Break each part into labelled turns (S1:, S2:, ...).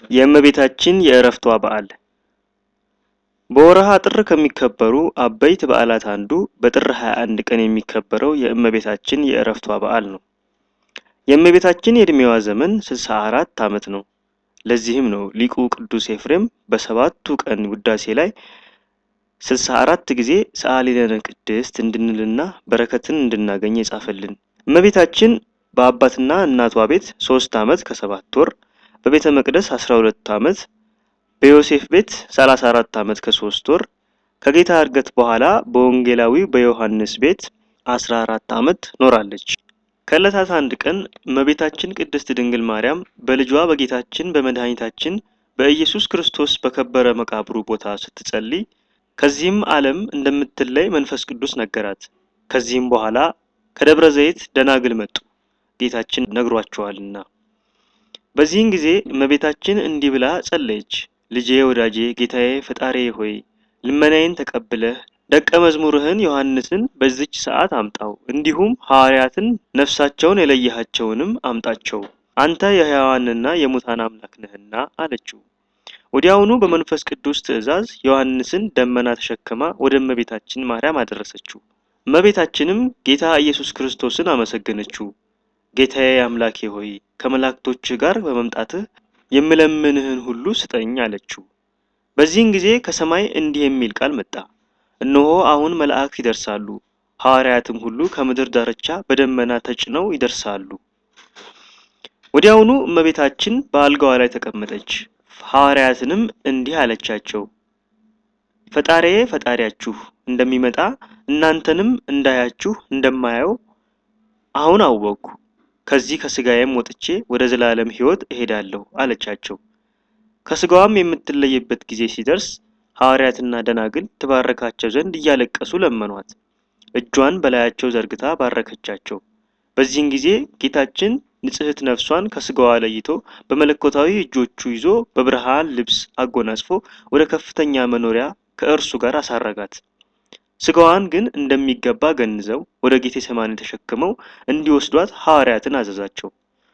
S1: የእመቤታችን የእረፍቷ በዓል በወርሃ ጥር ከሚከበሩ አበይት በዓላት አንዱ በጥር 21 ቀን የሚከበረው የእመቤታችን የእረፍቷ በዓል ነው። የእመቤታችን የዕድሜዋ ዘመን 64 ዓመት ነው። ለዚህም ነው ሊቁ ቅዱስ ኤፍሬም በሰባቱ ቀን ውዳሴ ላይ 64 ጊዜ ሰአሊለነ ቅድስት እንድንልና በረከትን እንድናገኝ የጻፈልን። እመቤታችን በአባትና እናቷ ቤት ሶስት ዓመት ከሰባት ወር በቤተ መቅደስ 12 ዓመት በዮሴፍ ቤት 34 ዓመት ከሶስት ወር ከጌታ እርገት በኋላ በወንጌላዊ በዮሐንስ ቤት 14 ዓመት ኖራለች። ከዕለታት አንድ ቀን እመቤታችን ቅድስት ድንግል ማርያም በልጇ በጌታችን በመድኃኒታችን በኢየሱስ ክርስቶስ በከበረ መቃብሩ ቦታ ስትጸልይ ከዚህም ዓለም እንደምትለይ መንፈስ ቅዱስ ነገራት። ከዚህም በኋላ ከደብረ ዘይት ደናግል መጡ፣ ጌታችን ነግሯቸዋልና። በዚህን ጊዜ እመቤታችን እንዲህ ብላ ጸለየች። ልጄ ወዳጄ ጌታዬ ፈጣሪ ሆይ ልመናዬን ተቀብለህ ደቀ መዝሙርህን ዮሐንስን በዚች ሰዓት አምጣው፣ እንዲሁም ሐዋርያትን ነፍሳቸውን የለየሃቸውንም አምጣቸው፣ አንተ የሕያዋንና የሙታን አምላክ ነህና አለችው። ወዲያውኑ በመንፈስ ቅዱስ ትእዛዝ ዮሐንስን ደመና ተሸክማ ወደ እመቤታችን ማርያም አደረሰችው። እመቤታችንም ጌታ ኢየሱስ ክርስቶስን አመሰገነችው። ጌታዬ አምላኬ ሆይ ከመላእክቶችህ ጋር በመምጣትህ የምለምንህን ሁሉ ስጠኝ አለችው። በዚህን ጊዜ ከሰማይ እንዲህ የሚል ቃል መጣ። እነሆ አሁን መላእክት ይደርሳሉ፣ ሐዋርያትም ሁሉ ከምድር ዳርቻ በደመና ተጭነው ይደርሳሉ። ወዲያውኑ እመቤታችን በአልጋዋ ላይ ተቀመጠች። ሐዋርያትንም እንዲህ አለቻቸው፣ ፈጣሪዬ ፈጣሪያችሁ እንደሚመጣ እናንተንም እንዳያችሁ እንደማየው አሁን አወቅኩ። ከዚህ ከስጋዬም ወጥቼ ወደ ዘላለም ሕይወት እሄዳለሁ አለቻቸው። ከስጋዋም የምትለይበት ጊዜ ሲደርስ ሐዋርያትና ደናግል ትባረካቸው ዘንድ እያለቀሱ ለመኗት። እጇን በላያቸው ዘርግታ ባረከቻቸው። በዚህን ጊዜ ጌታችን ንጽሕት ነፍሷን ከስጋዋ ለይቶ በመለኮታዊ እጆቹ ይዞ በብርሃን ልብስ አጎናጽፎ ወደ ከፍተኛ መኖሪያ ከእርሱ ጋር አሳረጋት። ስጋዋን ግን እንደሚገባ ገንዘው ወደ ጌቴ ሰማኒ ተሸክመው እንዲወስዷት ሐዋርያትን አዘዛቸው።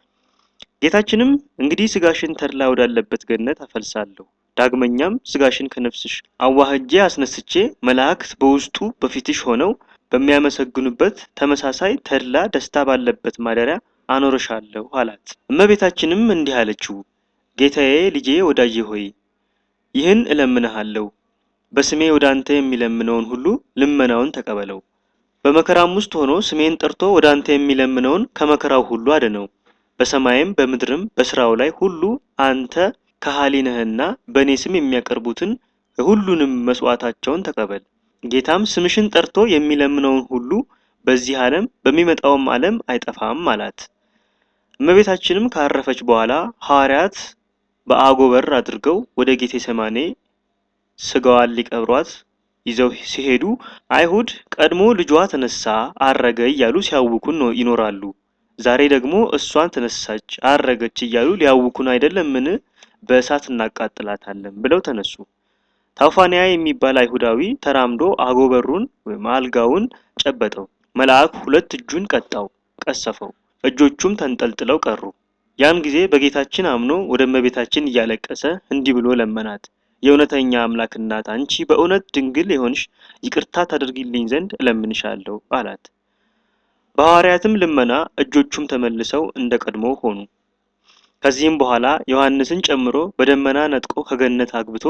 S1: ጌታችንም እንግዲህ ስጋሽን ተድላ ወዳለበት ገነት አፈልሳለሁ፣ ዳግመኛም ስጋሽን ከነፍስሽ አዋህጄ አስነስቼ መላእክት በውስጡ በፊትሽ ሆነው በሚያመሰግኑበት ተመሳሳይ ተድላ ደስታ ባለበት ማደሪያ አኖርሻለሁ አላት። እመቤታችንም እንዲህ አለችው፣ ጌታዬ ልጄ ወዳጄ ሆይ ይህን እለምንሃለሁ በስሜ ወደ አንተ የሚለምነውን ሁሉ ልመናውን ተቀበለው። በመከራም ውስጥ ሆኖ ስሜን ጠርቶ ወደ አንተ የሚለምነውን ከመከራው ሁሉ አድነው። በሰማይም በምድርም በስራው ላይ ሁሉ አንተ ከሃሊ ነህና በእኔ ስም የሚያቀርቡትን ሁሉንም መስዋዕታቸውን ተቀበል። ጌታም ስምሽን ጠርቶ የሚለምነውን ሁሉ በዚህ ዓለም በሚመጣውም ዓለም አይጠፋም አላት። እመቤታችንም ካረፈች በኋላ ሐዋርያት በአጎበር አድርገው ወደ ጌቴ ሰማኔ ስጋዋን ሊቀብሯት ይዘው ሲሄዱ አይሁድ ቀድሞ ልጇ ተነሳ አረገ እያሉ ሲያውኩን ይኖራሉ። ዛሬ ደግሞ እሷን ተነሳች አረገች እያሉ ሊያውኩን አይደለምን? በእሳት እናቃጥላታለን ብለው ተነሱ። ታውፋንያ የሚባል አይሁዳዊ ተራምዶ አጎበሩን ወይም አልጋውን ጨበጠው። መልአክ ሁለት እጁን ቀጣው፣ ቀሰፈው። እጆቹም ተንጠልጥለው ቀሩ። ያን ጊዜ በጌታችን አምኖ ወደ እመቤታችን እያለቀሰ እንዲህ ብሎ ለመናት። የእውነተኛ አምላክ እናት አንቺ በእውነት ድንግል የሆንሽ ይቅርታ ታደርጊልኝ ዘንድ እለምንሻለሁ አላት። በሐዋርያትም ልመና እጆቹም ተመልሰው እንደ ቀድሞ ሆኑ። ከዚህም በኋላ ዮሐንስን ጨምሮ በደመና ነጥቆ ከገነት አግብቶ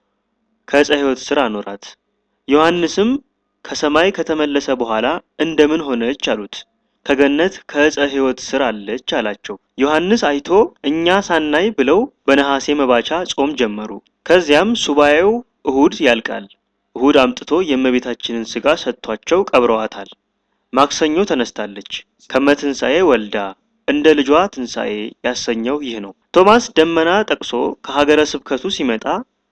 S1: ከዕፀ ሕይወት ስር አኖራት። ዮሐንስም ከሰማይ ከተመለሰ በኋላ እንደምን ሆነች አሉት። ከገነት ከዕፀ ሕይወት ስር አለች አላቸው። ዮሐንስ አይቶ እኛ ሳናይ ብለው በነሐሴ መባቻ ጾም ጀመሩ። ከዚያም ሱባኤው እሁድ ያልቃል። እሁድ አምጥቶ የእመቤታችንን ስጋ ሰጥቷቸው ቀብረዋታል። ማክሰኞ ተነስታለች። ከመትንሣኤ ወልዳ እንደ ልጇ ትንሣኤ ያሰኘው ይህ ነው። ቶማስ ደመና ጠቅሶ ከሀገረ ስብከቱ ሲመጣ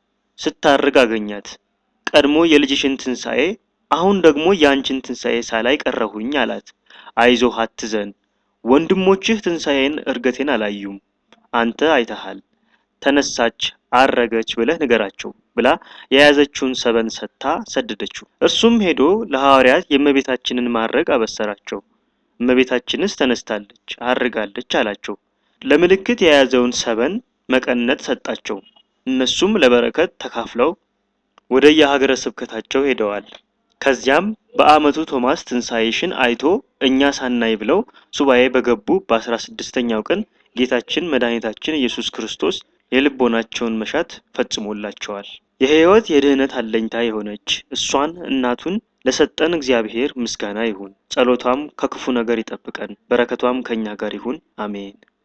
S1: ስታርግ አገኛት። ቀድሞ የልጅሽን ትንሣኤ አሁን ደግሞ የአንቺን ትንሣኤ ሳላይ ቀረሁኝ አላት። አይዞህ አትዘን፣ ወንድሞችህ ትንሣኤን እርገቴን አላዩም፣ አንተ አይተሃል። ተነሳች አረገች ብለህ ንገራቸው ብላ የያዘችውን ሰበን ሰጥታ ሰደደችው። እርሱም ሄዶ ለሐዋርያት የእመቤታችንን ማድረግ አበሰራቸው። እመቤታችንስ ተነስታለች አርጋለች አላቸው። ለምልክት የያዘውን ሰበን መቀነት ሰጣቸው። እነሱም ለበረከት ተካፍለው ወደ የሀገረ ስብከታቸው ሄደዋል። ከዚያም በዓመቱ ቶማስ ትንሣኤሽን አይቶ እኛ ሳናይ ብለው ሱባኤ በገቡ በአስራ ስድስተኛው ቀን ጌታችን መድኃኒታችን ኢየሱስ ክርስቶስ የልቦናቸውን መሻት ፈጽሞላቸዋል። የሕይወት የድኅነት አለኝታ የሆነች እሷን እናቱን ለሰጠን እግዚአብሔር ምስጋና ይሁን። ጸሎቷም ከክፉ ነገር ይጠብቀን፣ በረከቷም ከእኛ ጋር ይሁን። አሜን።